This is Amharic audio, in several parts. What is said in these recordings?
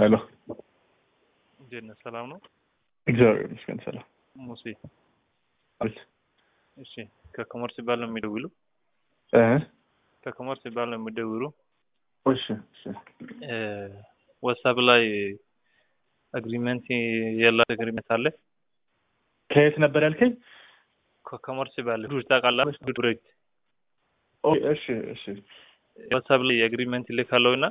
ሄሎ እንዴት ነህ? ሰላም ነው? እግዚአብሔር ይመስገን ሰላም። ሙሴ አቤት እሺ፣ ከኮመርስ ባል ነው የሚደውሉ? እ ከኮመርስ ባል ነው የሚደውሉ? እሺ እሺ ዋትሳፕ ላይ አግሪመንት ያላት አግሪመንት አለ። ከየት ነበር ያልከኝ? ከኮመርስ ባል ዱር ታውቃለህ? ዱሬት ኦ እሺ እሺ ዋትሳፕ ላይ አግሪመንት ይልካለሁ እና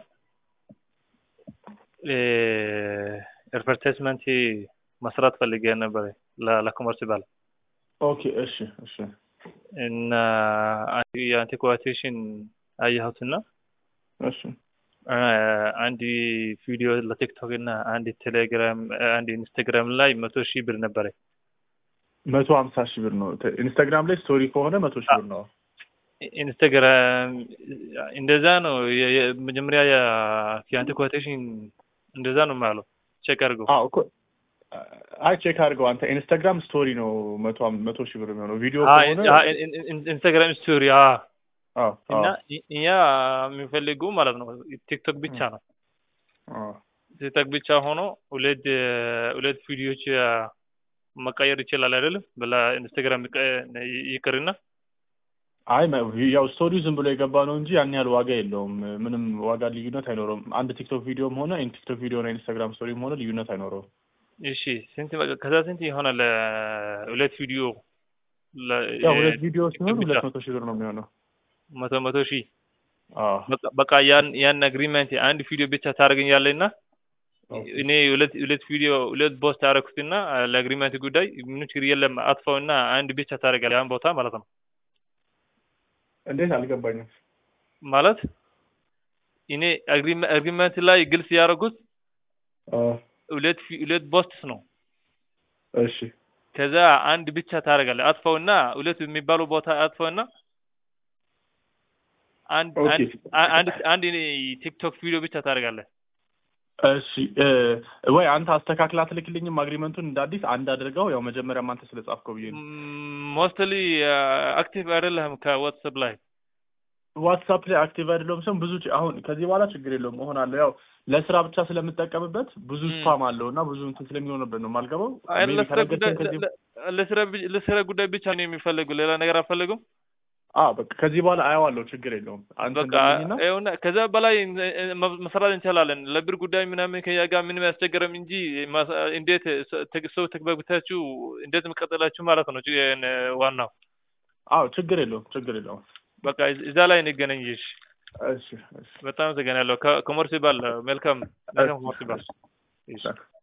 አድቨርታይዝመንት መስራት ፈልጌ ነበር ለኮመርስ ባል ኦኬ እሺ እሺ እና የአንቲ ኮቴሽን አየሁትና እሺ አንድ ቪዲዮ ለቲክቶክ እና አንድ ቴሌግራም አንድ ኢንስታግራም ላይ መቶ ሺህ ብር ነበረ። መቶ ሀምሳ ሺህ ብር ነው። ኢንስታግራም ላይ ስቶሪ ከሆነ መቶ ሺህ ብር ነው። ኢንስታግራም እንደዛ ነው። መጀመሪያ የአንቲ ኮቴሽን እንደዛ ነው የማለው። ቼክ አድርገው። አዎ እኮ አይ ቼክ አድርገው አንተ። ኢንስታግራም ስቶሪ ነው መቶ መቶ ሺህ ብር የሚሆነው ቪዲዮ ከሆነ ኢንስታግራም ስቶሪ አዎ እና እኛ የሚፈልጉ ማለት ነው ቲክቶክ ብቻ ነው። ቲክቶክ ብቻ ሆኖ ሁለት ሁለት ቪዲዮዎች መቀየር ይችላል አይደለም? በላ ኢንስታግራም ይቅርና አይ ያው ስቶሪው ዝም ብሎ የገባ ነው እንጂ ያን ያህል ዋጋ የለውም። ምንም ዋጋ ልዩነት አይኖረውም። አንድ ቲክቶክ ቪዲዮም ሆነ ቲክቶክ ቪዲዮ እና ኢንስታግራም ስቶሪም ሆነ ልዩነት አይኖረውም። እሺ ስንት ከዛ ስንት ይሆናል? ሁለት ቪዲዮ ያው ሁለት ቪዲዮ ሲሆን ሁለት መቶ ሺህ ብር ነው የሚሆነው። መቶ መቶ ሺህ አዎ በቃ ያን ያን አግሪመንት አንድ ቪዲዮ ብቻ ታደርገኛለህ እና እኔ ሁለት ሁለት ቪዲዮ ሁለት ቦስት አደረኩትና ለአግሪመንት ጉዳይ ምንም ችግር የለም አጥፋውና አንድ ብቻ ታደርጋለህ ያን ቦታ ማለት ነው። እንዴት አልገባኝም። ማለት እኔ አግሪመንት ላይ ግልጽ ያደረጉት ሁለት ሁለት ቦስትስ ነው። እሺ ከዛ አንድ ብቻ ታደርጋለህ አጥፋውና ሁለት የሚባለው ቦታ አጥፋውና አንድ አንድ አንድ ቲክቶክ ቪዲዮ ብቻ ታደርጋለህ። እሺ ወይ አንተ አስተካክላ ትልክልኝም አግሪመንቱን እንደ አዲስ አንድ አድርገው። ያው መጀመሪያም አንተ ስለጻፍከው ብዬ ነው። ሞስትሊ አክቲቭ አይደለህም ከዋትስአፕ ላይ ዋትሳፕ ላይ አክቲቭ አይደለሁም። ሰው ብዙ አሁን ከዚህ በኋላ ችግር የለውም እሆናለሁ። ያው ለስራ ብቻ ስለምጠቀምበት ብዙ ስፓም አለው እና ብዙ እንትን ስለሚሆንበት ነው የማልገባው። ለስራ ጉዳይ ብቻ ነው የሚፈልጉ ሌላ ነገር አልፈልጉም። አዎ በቃ ከዚህ በኋላ አየዋለሁ፣ ችግር የለውም። በቃ ይኸውና ከዛ በላይ መስራት እንችላለን። ለብር ጉዳይ ምናምን ከያ ጋር ምንም ያስቸገረም እንጂ እንዴት ሰው ተግባብታችሁ እንዴት መቀጠላችሁ ማለት ነው ዋናው። አዎ ችግር የለውም፣ ችግር የለውም። በቃ እዛ ላይ እንገናኝ። እሺ እሺ፣ በጣም አመሰግናለሁ። ከኮመርስ ባል መልካም መልካም ኮመርስ ባል። እሺ